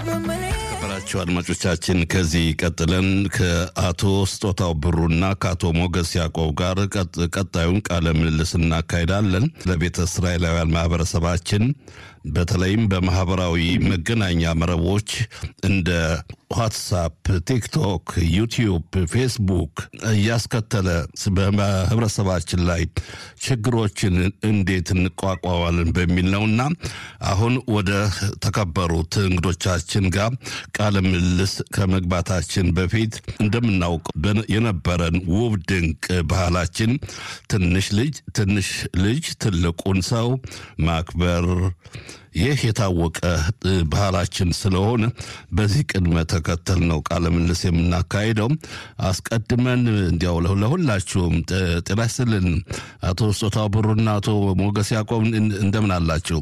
የተከበራችሁ አድማጮቻችን ከዚህ ቀጥለን ከአቶ ስጦታው ብሩና ከአቶ ሞገስ ያዕቆብ ጋር ቀጣዩን ቃለ ምልልስ እናካሄዳለን። ለቤተ እስራኤላውያን ማህበረሰባችን በተለይም በማህበራዊ መገናኛ መረቦች እንደ ዋትሳፕ፣ ቲክቶክ፣ ዩቲዩብ፣ ፌስቡክ እያስከተለ በህብረተሰባችን ላይ ችግሮችን እንዴት እንቋቋማለን በሚል ነውና አሁን ወደ ተከበሩት እንግዶቻችን ጋር ቃለ ምልልስ ከመግባታችን በፊት እንደምናውቀው የነበረን ውብ ድንቅ ባህላችን ትንሽ ልጅ ትንሽ ልጅ ትልቁን ሰው ማክበር ይህ የታወቀ ባህላችን ስለሆነ በዚህ ቅድመ ተከተል ነው ቃለ ምልልስ የምናካሄደው። አስቀድመን እንዲያው ለሁላችሁም ጤና ይስጥልን። አቶ ስጦታው ብሩና አቶ ሞገስ ያዕቆብ እንደምን አላችሁ?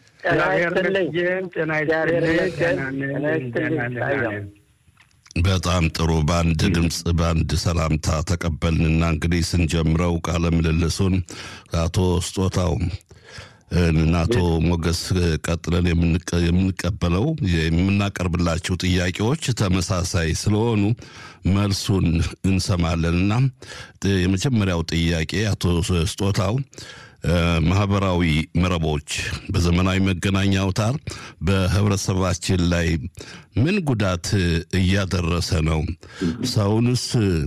በጣም ጥሩ። በአንድ ድምፅ በአንድ ሰላምታ ተቀበልንና እንግዲህ ስንጀምረው ቃለ ምልልሱን አቶ ስጦታው እና አቶ ሞገስ ቀጥለን የምንቀበለው የምናቀርብላቸው ጥያቄዎች ተመሳሳይ ስለሆኑ መልሱን እንሰማለንና የመጀመሪያው ጥያቄ አቶ ስጦታው ማህበራዊ መረቦች በዘመናዊ መገናኛ አውታር በህብረተሰባችን ላይ ምን ጉዳት እያደረሰ ነው? ሰውንስ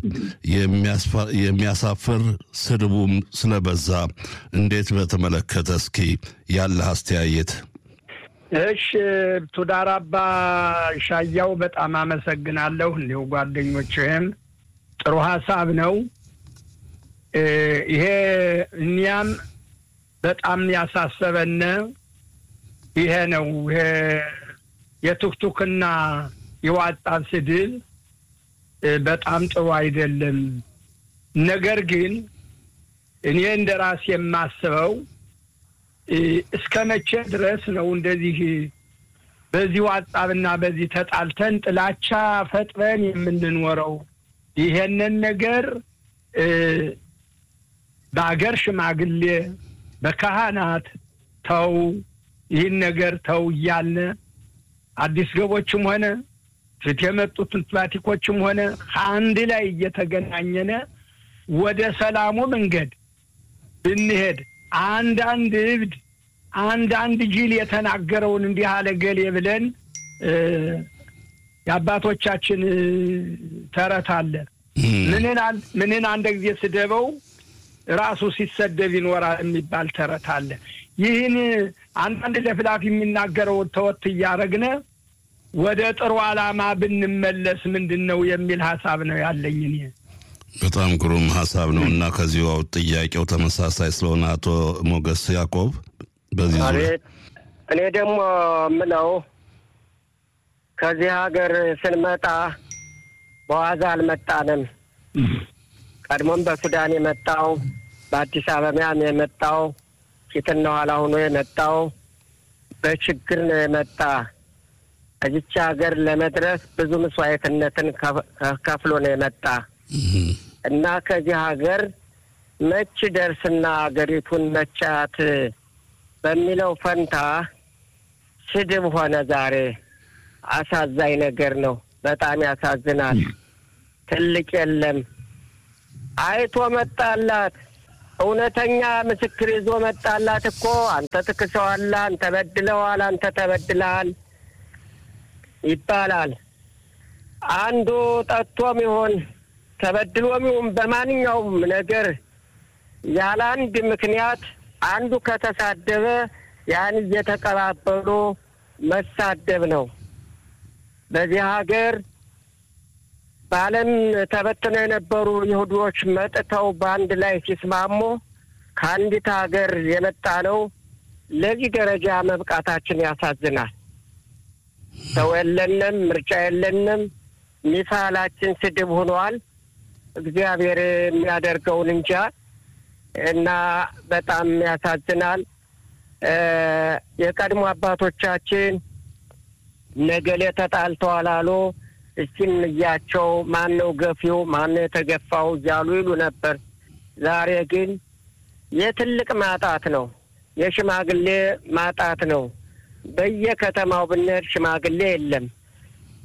የሚያሳፍር ስድቡም ስለበዛ እንዴት በተመለከተ እስኪ ያለህ አስተያየት። እሽ ቱዳር አባ ሻያው በጣም አመሰግናለሁ። እንዲሁ ጓደኞችህም ጥሩ ሀሳብ ነው ይሄ እኒያም በጣም ያሳሰበን ይሄ ነው። ይሄ የቱክቱክና የዋጣ ስድብ በጣም ጥሩ አይደለም። ነገር ግን እኔ እንደ ራሴ የማስበው እስከ መቼ ድረስ ነው እንደዚህ በዚህ ዋጣብና በዚህ ተጣልተን ጥላቻ ፈጥረን የምንኖረው? ይሄንን ነገር በአገር ሽማግሌ በካህናት ተው ይህን ነገር ተው እያልን አዲስ ገቦችም ሆነ ፊት የመጡት ፕላቲኮችም ሆነ ከአንድ ላይ እየተገናኘነ ወደ ሰላሙ መንገድ ብንሄድ አንዳንድ እብድ አንዳንድ ጅል የተናገረውን እንዲህ አለ ገሌ ብለን የአባቶቻችን ተረት አለ። ምንን አንድ ጊዜ ስደበው ራሱ ሲሰደብ ይኖራል የሚባል ተረት አለ። ይህን አንዳንድ ለፍላፊ የሚናገረውን ተወት እያረግነ ወደ ጥሩ ዓላማ ብንመለስ ምንድን ነው የሚል ሀሳብ ነው ያለኝ እኔ። በጣም ግሩም ሀሳብ ነው እና ከዚሁ ጥያቄው ተመሳሳይ ስለሆነ አቶ ሞገስ ያዕቆብ በዚህ ዙሪያ እኔ ደግሞ ምለው ከዚህ ሀገር ስንመጣ በዋዛ አልመጣንም። ቀድሞም በሱዳን የመጣው በአዲስ አበባም የመጣው ፊትና ኋላ ሆኖ የመጣው በችግር ነው የመጣ። እዚች ሀገር ለመድረስ ብዙ መስዋዕትነትን ከፍሎ ነው የመጣ እና ከዚህ ሀገር መች ደርስና ሀገሪቱን መቻት በሚለው ፈንታ ስድብ ሆነ ዛሬ። አሳዛኝ ነገር ነው። በጣም ያሳዝናል። ትልቅ የለም አይቶ መጣላት። እውነተኛ ምስክር ይዞ መጣላት እኮ አንተ ትክሰዋለህ፣ አንተ በድለዋል፣ አንተ ተበድለሃል ይባላል። አንዱ ጠጥቶም ይሆን ተበድሎም ይሁን በማንኛውም ነገር ያለ አንድ ምክንያት አንዱ ከተሳደበ ያን እየተቀባበሉ መሳደብ ነው። በዚህ ሀገር በዓለም ተበትነው የነበሩ ይሁዶች መጥተው በአንድ ላይ ሲስማሙ ከአንዲት ሀገር የመጣ ነው። ለዚህ ደረጃ መብቃታችን ያሳዝናል። ሰው የለንም፣ ምርጫ የለንም። ሚሳላችን ስድብ ሆኗል። እግዚአብሔር የሚያደርገውን እንጃ እና በጣም ያሳዝናል። የቀድሞ አባቶቻችን ነገሌ ተጣልተዋል አሉ። እስኪም እያቸው ማን ነው ገፊው፣ ማን ነው የተገፋው እያሉ ይሉ ነበር። ዛሬ ግን የትልቅ ማጣት ነው፣ የሽማግሌ ማጣት ነው። በየከተማው ብንሄድ ሽማግሌ የለም።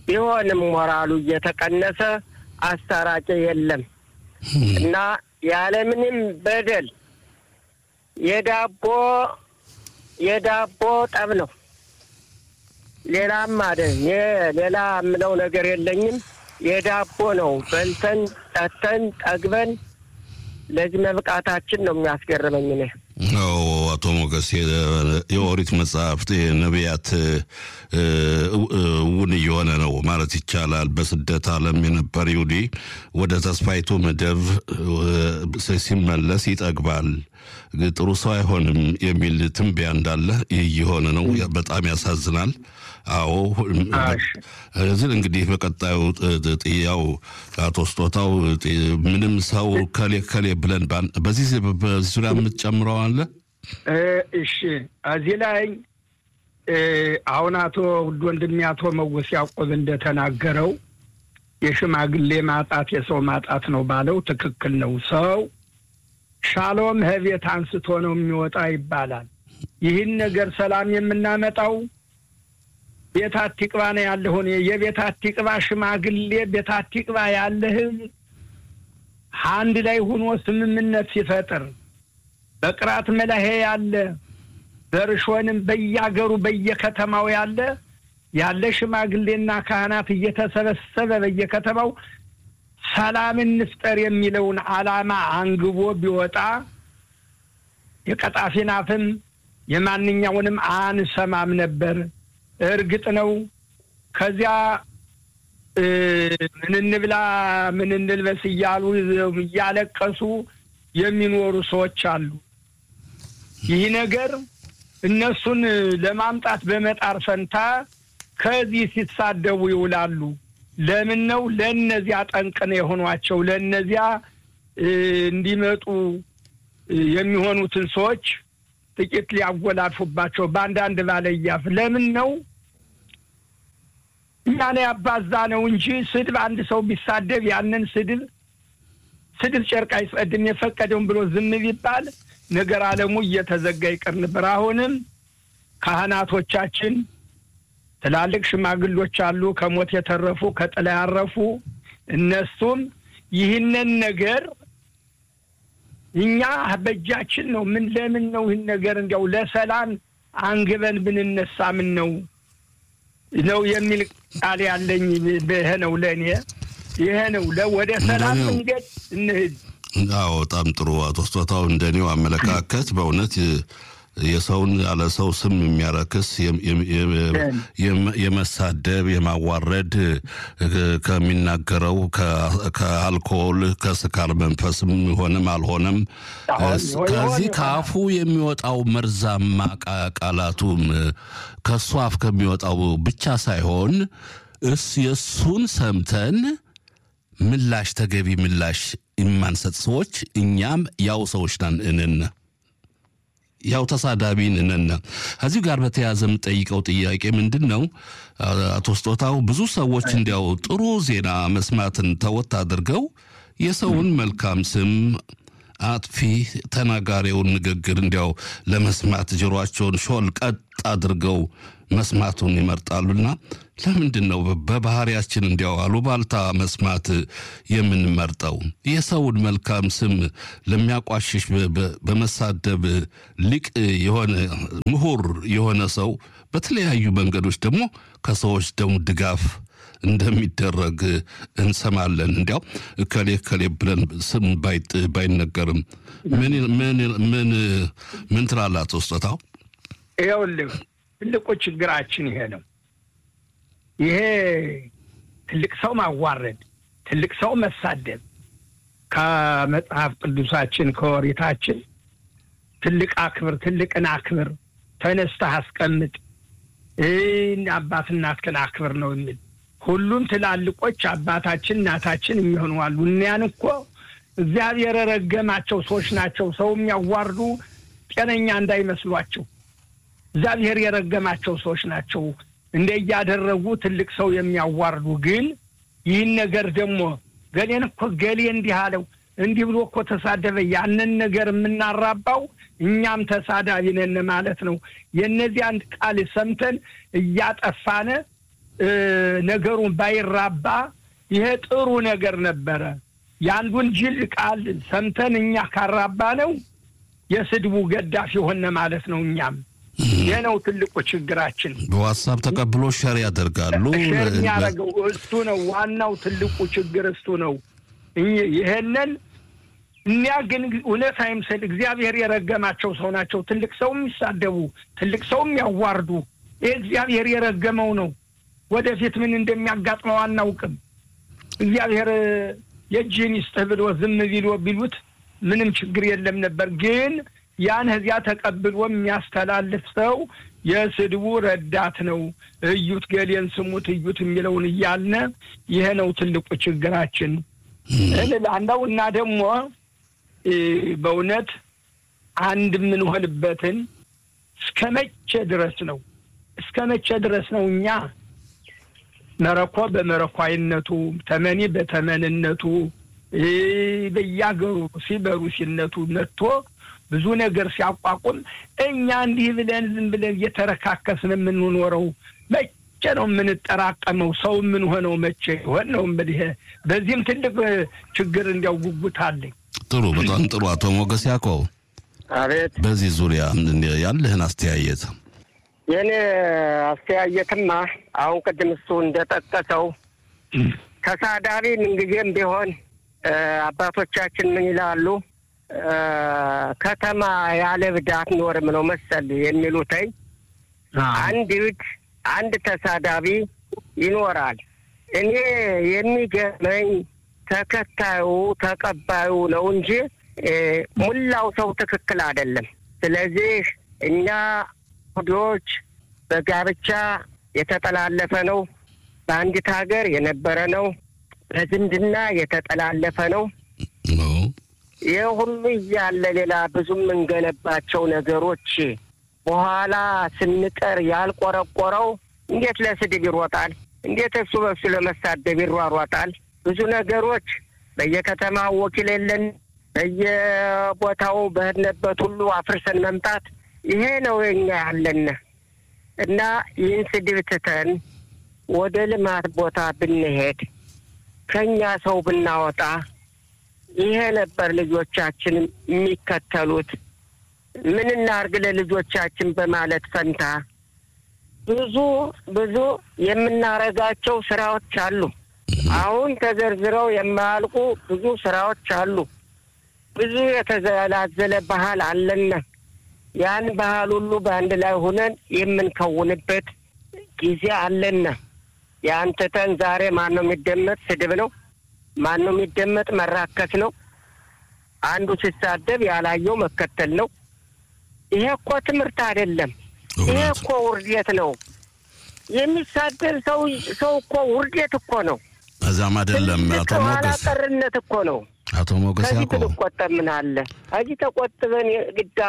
ቢሆንም ሞራሉ እየተቀነሰ አስታራቂ የለም እና ያለምንም በደል የዳቦ የዳቦ ጠብ ነው። ሌላም አደ ሌላ የምለው ነገር የለኝም። የዳቦ ነው። በልተን ጠጥተን ጠግበን ለዚህ መብቃታችን ነው የሚያስገርመኝ እኔ። አዎ አቶ ሞገስ የኦሪት መጽሐፍት ነቢያት እውን እየሆነ ነው ማለት ይቻላል። በስደት ዓለም የነበር ይሁዲ ወደ ተስፋይቱ ምድር ሲመለስ ይጠግባል፣ ጥሩ ሰው አይሆንም የሚል ትንበያ እንዳለ እየሆነ ነው። በጣም ያሳዝናል። አዎ እዚህ እንግዲህ በቀጣዩ ጥያው አቶ ስጦታው ምንም ሰው ከሌ ከሌ ብለን በዚህ በዚህ ዙሪያ የምትጨምረው አለ? እሺ እዚህ ላይ አሁን አቶ ውድ ወንድሜ አቶ መወስ ያዕቆብ እንደተናገረው የሽማግሌ ማጣት የሰው ማጣት ነው ባለው ትክክል ነው። ሰው ሻሎም ህቤት አንስቶ ነው የሚወጣ ይባላል። ይህን ነገር ሰላም የምናመጣው ቤት አቲቅባ ነው ያለሁን የቤት አቲቅባ ሽማግሌ ቤት አቲቅባ ያለ ህዝብ አንድ ላይ ሁኖ ስምምነት ሲፈጥር በቅራት መላሄ ያለ በርሾንም በያገሩ በየከተማው ያለ ያለ ሽማግሌና ካህናት እየተሰበሰበ በየከተማው ሰላም እንፍጠር የሚለውን ዓላማ አንግቦ ቢወጣ የቀጣፊን አፍም የማንኛውንም አንሰማም ነበር። እርግጥ ነው ከዚያ ምን እንብላ ምን እንልበስ እያሉ እያለቀሱ የሚኖሩ ሰዎች አሉ። ይህ ነገር እነሱን ለማምጣት በመጣር ፈንታ ከዚህ ሲሳደቡ ይውላሉ። ለምን ነው ለእነዚያ ጠንቅነ የሆኗቸው ለእነዚያ እንዲመጡ የሚሆኑትን ሰዎች ጥቂት ሊያጎላልፉባቸው በአንዳንድ ባለያፍ ለምን ነው እኛን ያባዛ ነው እንጂ ስድብ አንድ ሰው ቢሳደብ ያንን ስድብ ስድብ ጨርቅ አይጸድም የፈቀደውን ብሎ ዝም ቢባል ነገር አለሙ እየተዘጋ ይቀር ነበር። አሁንም ካህናቶቻችን ትላልቅ ሽማግሎች አሉ፣ ከሞት የተረፉ ከጥላ ያረፉ። እነሱም ይህንን ነገር እኛ በእጃችን ነው። ምን ለምን ነው ይህን ነገር እንዲያው ለሰላም አንግበን ብንነሳ ምን ነው ነው የሚል ቃል ያለኝ ይሄ ነው። ለእኔ ይሄ ነው። ወደ ሰላም መንገድ እንሂድ። አዎ በጣም ጥሩ አቶ ስጦታው፣ እንደኔው አመለካከት በእውነት የሰውን ያለ ሰው ስም የሚያረክስ የመሳደብ የማዋረድ ከሚናገረው ከአልኮል ከስካር መንፈስም ሆነም አልሆነም ከዚህ ከአፉ የሚወጣው መርዛማ ቃላቱም ከእሱ አፍ ከሚወጣው ብቻ ሳይሆን እስ የእሱን ሰምተን ምላሽ ተገቢ ምላሽ የማንሰጥ ሰዎች እኛም ያው ሰዎች ነን እንን ያው ተሳዳቢን እነነ ከዚሁ ጋር በተያያዘ የምጠይቀው ጥያቄ ምንድን ነው? አቶ ስጦታው ብዙ ሰዎች እንዲያው ጥሩ ዜና መስማትን ተወት አድርገው የሰውን መልካም ስም አጥፊ ተናጋሪውን ንግግር እንዲያው ለመስማት ጆሯቸውን ሾል ቀጥ አድርገው መስማቱን ይመርጣሉና ለምንድን ነው በባህሪያችን እንዲያው አሉባልታ መስማት የምንመርጠው? የሰውን መልካም ስም ለሚያቋሽሽ በመሳደብ ሊቅ የሆነ ምሁር የሆነ ሰው በተለያዩ መንገዶች ደግሞ ከሰዎች ደግሞ ድጋፍ እንደሚደረግ እንሰማለን። እንዲያው እከሌ እከሌ ብለን ስም ባይነገርም ምን ምን ምን ምን ትላለህ አቶ ስጦታው? ይኸውልህ ትልቁ ችግራችን ይሄ ነው። ይሄ ትልቅ ሰው ማዋረድ፣ ትልቅ ሰው መሳደብ ከመጽሐፍ ቅዱሳችን ከወሪታችን ትልቅ አክብር፣ ትልቅን አክብር፣ ተነስተህ አስቀምጥ፣ አባት እናትህን አክብር ነው የሚል ሁሉም ትላልቆች አባታችን እናታችን የሚሆኑ አሉ። እኒያን እኮ እግዚአብሔር የረገማቸው ሰዎች ናቸው። ሰው የሚያዋርዱ ጤነኛ እንዳይመስሏቸው እግዚአብሔር የረገማቸው ሰዎች ናቸው። እንደ እያደረጉ ትልቅ ሰው የሚያዋርዱ ግን ይህን ነገር ደግሞ ገሌን እኮ ገሌ እንዲህ አለው እንዲህ ብሎ እኮ ተሳደበ፣ ያንን ነገር የምናራባው እኛም ተሳዳቢ ነን ማለት ነው። የእነዚህ አንድ ቃል ሰምተን እያጠፋነ ነገሩን ባይራባ ይሄ ጥሩ ነገር ነበረ። የአንዱን ጅል ቃል ሰምተን እኛ ካራባ ነው የስድቡ ገዳፊ ሆነ ማለት ነው። እኛም ይህ ነው ትልቁ ችግራችን። በዋትሳፕ ተቀብሎ ሸር ያደርጋሉ። ሸር የሚያደርገው እሱ ነው። ዋናው ትልቁ ችግር እሱ ነው። ይሄንን እኒያ ግን እውነት አይምሰል እግዚአብሔር የረገማቸው ሰው ናቸው። ትልቅ ሰው የሚሳደቡ ትልቅ ሰው የሚያዋርዱ ይህ እግዚአብሔር የረገመው ነው። ወደፊት ምን እንደሚያጋጥመው አናውቅም። እግዚአብሔር የእጅህን ይስጥህ ብሎ ዝም ቢሎ ቢሉት ምንም ችግር የለም ነበር። ግን ያን እዚያ ተቀብሎ የሚያስተላልፍ ሰው የስድቡ ረዳት ነው። እዩት፣ ገሌን ስሙት፣ እዩት የሚለውን እያልነ ይሄ ነው ትልቁ ችግራችን እልላለሁ እና ደግሞ በእውነት አንድ የምንሆንበትን እስከ መቼ ድረስ ነው? እስከ መቼ ድረስ ነው እኛ መረኮ በመረኳይነቱ ተመኒ በተመንነቱ በያገሩ ሲ በሩሲነቱ መጥቶ ብዙ ነገር ሲያቋቁም እኛ እንዲህ ብለን ዝም ብለን እየተረካከስን የምንኖረው መቼ ነው የምንጠራቀመው? ሰው የምንሆነው መቼ ይሆን ነው እንግዲህ። በዚህም ትልቅ ችግር እንዲያው ጉጉት አለኝ። ጥሩ፣ በጣም ጥሩ። አቶ ሞገስ ያዕቆብ አቤት። በዚህ ዙሪያ ያለህን አስተያየት የእኔ አስተያየትማ አሁን ቅድም እሱ እንደጠቀሰው ተሳዳቢ ምንጊዜም ቢሆን አባቶቻችን ምን ይላሉ? ከተማ ያለ ብድ አትኖርም ነው መሰል የሚሉትኝ። አንድ ብድ አንድ ተሳዳቢ ይኖራል። እኔ የሚገርመኝ ተከታዩ ተቀባዩ ነው እንጂ ሙላው ሰው ትክክል አይደለም። ስለዚህ እኛ ሁዶች በጋብቻ የተጠላለፈ ነው። በአንዲት ሀገር የነበረ ነው። በዝምድና የተጠላለፈ ነው። ይህ ሁሉ እያለ ሌላ ብዙ የምንገነባቸው ነገሮች በኋላ ስንቀር ያልቆረቆረው እንዴት ለስድብ ይሮጣል? እንዴት እሱ በሱ ለመሳደብ ይሯሯጣል? ብዙ ነገሮች በየከተማው ወኪል የለን፣ በየቦታው በሄድንበት ሁሉ አፍርሰን መምጣት ይሄ ነው የኛ ያለን እና ይህን ስድብ ትተን ወደ ልማት ቦታ ብንሄድ ከኛ ሰው ብናወጣ ይሄ ነበር ልጆቻችን የሚከተሉት። ምን እናርግ ለልጆቻችን በማለት ፈንታ ብዙ ብዙ የምናረጋቸው ስራዎች አሉ። አሁን ተዘርዝረው የማያልቁ ብዙ ስራዎች አሉ። ብዙ የተዘላዘለ ባህል አለና ያን ባህል ሁሉ በአንድ ላይ ሆነን የምንከውንበት ጊዜ አለና ያን ትተን ዛሬ ማን ነው የሚደመጥ ስድብ ነው። ማን ነው የሚደመጥ መራከስ ነው። አንዱ ሲሳደብ ያላየው መከተል ነው። ይሄ እኮ ትምህርት አይደለም። ይሄ እኮ ውርደት ነው። የሚሳደብ ሰው ሰው እኮ ውርደት እኮ ነው። እዛም አይደለም አቶ ሞገስ ቀርነት እኮ ነው። አቶ ሞገስ ከዚህ ያዕቆብ ብንቆጠብ ምን አለ? ከዚህ ተቆጥበን ግዳ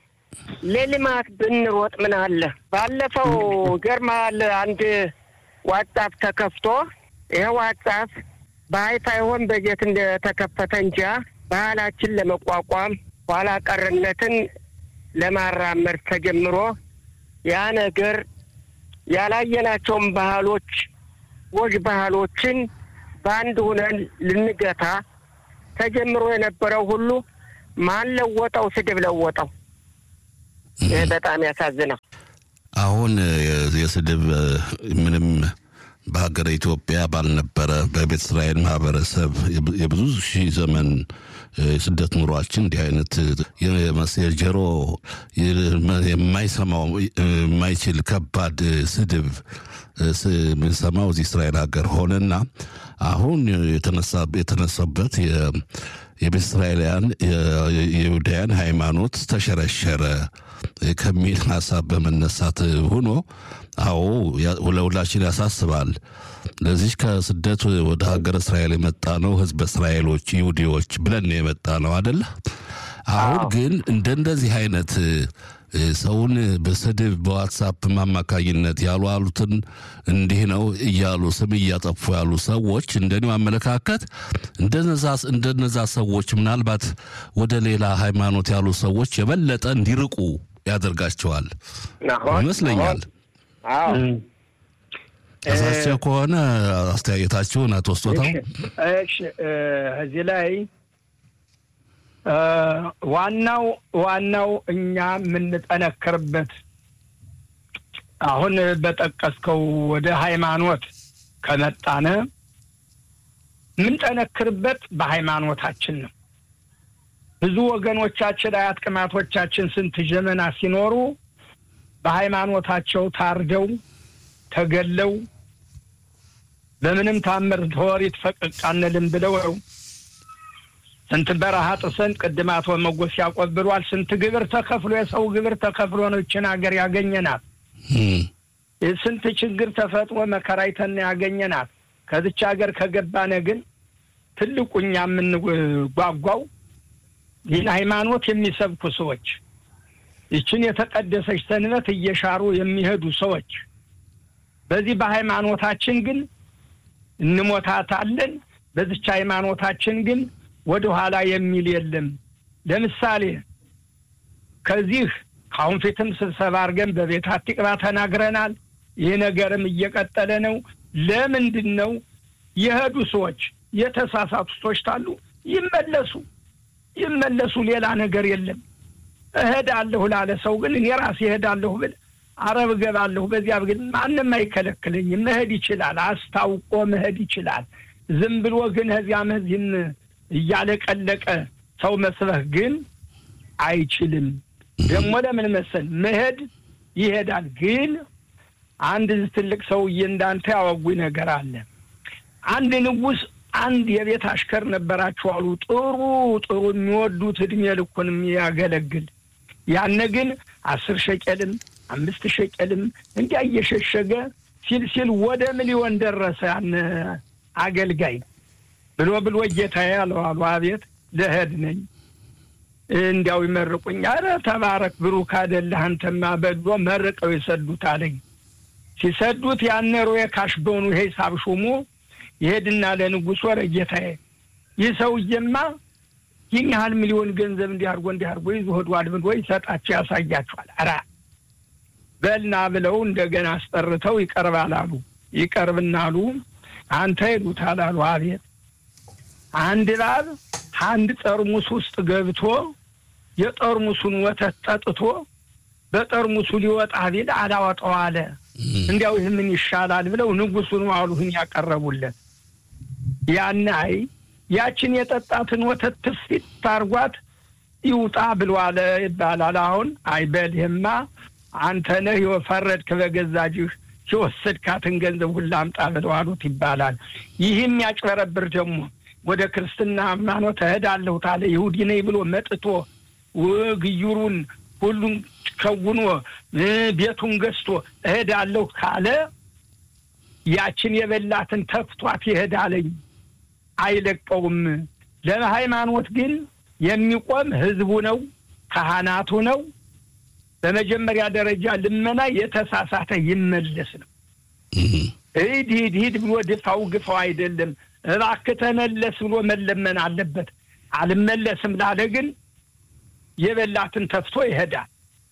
ለልማት ብንሮጥ ምን አለ? ባለፈው ገርማል አንድ ዋትሳፕ ተከፍቶ ይሄ ዋትሳፕ በሀይፋ ይሆን በጀት እንደተከፈተ እንጃ ባህላችን ለመቋቋም ኋላ ቀርነትን ለማራመድ ተጀምሮ ያ ነገር ያላየናቸውን ባህሎች ወግ ባህሎችን በአንድ ሁነን ልንገታ ተጀምሮ የነበረው ሁሉ ማን ለወጠው? ስድብ ለወጠው። ይህ በጣም ያሳዝናል። አሁን የስድብ ምንም በሀገረ ኢትዮጵያ ባልነበረ በቤተ እስራኤል ማህበረሰብ የብዙ ሺህ ዘመን የስደት ኑሯችን እንዲህ አይነት የጆሮ የማይሰማው የማይችል ከባድ ስድብ የምንሰማው እዚህ እስራኤል ሀገር ሆነና አሁን የተነሳበት የቤተ እስራኤላውያን የይሁዳውያን ሃይማኖት ተሸረሸረ ከሚል ሀሳብ በመነሳት ሆኖ አዎ ለሁላችን ያሳስባል። ለዚህ ከስደት ወደ ሀገር እስራኤል የመጣ ነው ህዝበ እስራኤሎች ይሁዲዎች ብለን የመጣ ነው አደለ? አሁን ግን እንደ እንደዚህ አይነት ሰውን በስድብ በዋትሳፕ አማካኝነት ያሉ አሉትን እንዲህ ነው እያሉ ስም እያጠፉ ያሉ ሰዎች እንደኔው አመለካከት እንደነዛ ሰዎች ምናልባት ወደ ሌላ ሃይማኖት ያሉ ሰዎች የበለጠ እንዲርቁ ያደርጋቸዋል ይመስለኛል። ተሳስቼ ከሆነ አስተያየታችሁን አቶ ስጦታው እሺ እዚህ ላይ ዋናው ዋናው እኛ የምንጠነክርበት አሁን በጠቀስከው ወደ ሃይማኖት ከመጣነ የምንጠነክርበት በሃይማኖታችን ነው። ብዙ ወገኖቻችን አያት ቅማቶቻችን ስንት ዘመና ሲኖሩ በሃይማኖታቸው ታርደው ተገለው በምንም ታምር ተወሪት ፈቀቅ አንልም ብለው ስንት በረሃ ጥሰን ቅድም አቶ መጎስ ያዕቆብ ብሏል። ስንት ግብር ተከፍሎ የሰው ግብር ተከፍሎ ነው ይችን ሀገር ያገኘናት። ስንት ችግር ተፈጥሮ መከራይተን ያገኘናት። ከዚች ሀገር ከገባነ ግን ትልቁ እኛ የምንጓጓው ይህን ሃይማኖት የሚሰብኩ ሰዎች፣ ይችን የተቀደሰች ሰንበት እየሻሩ የሚሄዱ ሰዎች በዚህ በሃይማኖታችን ግን እንሞታታለን። በዚች ሃይማኖታችን ግን ወደ ኋላ የሚል የለም። ለምሳሌ ከዚህ ከአሁን ፊትም ስብሰባ አድርገን በቤት አቲቅባ ተናግረናል። ይህ ነገርም እየቀጠለ ነው። ለምንድን ነው የሄዱ ሰዎች የተሳሳቱ ሰዎች ታሉ ይመለሱ ይመለሱ። ሌላ ነገር የለም። እሄዳለሁ ላለ ሰው ግን እኔ ራሴ እሄዳለሁ ብል አረብ እገባለሁ በዚያ ግን ማንም አይከለክለኝም። መሄድ ይችላል። አስታውቆ መሄድ ይችላል። ዝም ብሎ ግን ከዚያም እዚህም እያለቀለቀ ሰው መስበህ ግን አይችልም። ደግሞ ለምን መሰል መሄድ ይሄዳል። ግን አንድ ትልቅ ሰውዬ እንዳንተ ያወጉኝ ነገር አለ። አንድ ንጉሥ አንድ የቤት አሽከር ነበራቸው አሉ። ጥሩ ጥሩ የሚወዱት እድሜ ልኩን የሚያገለግል ያነ ግን አስር ሸቀልም አምስት ሸቀልም እንዲያ እየሸሸገ ሲል ሲል ወደ ሚሊዮን ደረሰ። ያን አገልጋይ ብሎ ብሎ ጌታዬ አለው አሉ። አቤት ልሄድ ነኝ እንዲያው ይመርቁኝ። አረ ተባረክ ብሩክ አይደለህ አንተማ በሎ መርቀው ይሰዱት አለኝ። ሲሰዱት ያነ ሮዬ ካሽበኑ ሂሳብ ሹሙ ይሄድና ለንጉሥ ወረ ጌታዬ ይህ ሰውዬማ ይህን ያህል ሚሊዮን ገንዘብ እንዲህ አድርጎ እንዲህ አድርጎ ይዞ ሄዷል ብሎ ይሰጣቸው ያሳያቸዋል። አራ በልና ብለው እንደገና አስጠርተው ይቀርባል አሉ። ይቀርብና አሉ አንተ ይሉታል አሉ። አቤት አንድ እባብ አንድ ጠርሙስ ውስጥ ገብቶ የጠርሙሱን ወተት ጠጥቶ በጠርሙሱ ሊወጣ ቢል አላወጣው አለ። እንዲያው ይህ ምን ይሻላል ብለው ንጉሱን አሉህን ያቀረቡለት ያን አይ ያችን የጠጣትን ወተት ትስፊት ታርጓት ይውጣ ብሎ አለ ይባላል። አሁን አይ በልህማ አንተ ነህ የፈረድክ በገዛጅህ የወሰድካትን ገንዘብ ሁላ አምጣ ብለው አሉት ይባላል። ይህም ያጭበረብር ደግሞ ወደ ክርስትና ሃይማኖት እሄዳለሁ ታለ ይሁዲ ነኝ ብሎ መጥቶ ግዩሩን ሁሉን ከውኖ ቤቱን ገዝቶ እሄዳለሁ ካለ ያችን የበላትን ተፍቷት ይሄዳለኝ አይለቀውም። ለሃይማኖት ግን የሚቆም ህዝቡ ነው፣ ካህናቱ ነው። በመጀመሪያ ደረጃ ልመና የተሳሳተ ይመለስ ነው። ሂድ ሂድ ሂድ ብሎ ድፋው ግፋው አይደለም። እባክህ ተመለስ ብሎ መለመን አለበት። አልመለስም ላለ ግን የበላትን ተፍቶ ይሄዳል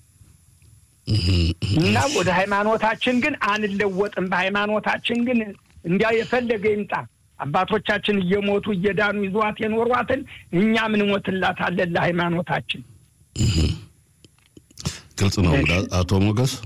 እና ወደ ሃይማኖታችን ግን አንለወጥም። በሃይማኖታችን ግን እንዲያ የፈለገ ይምጣ አባቶቻችን እየሞቱ እየዳኑ ይዟት የኖሯትን እኛ ምን ሞትላታለን ለሃይማኖታችን። ግልጽ ነው አቶ ሞገስ።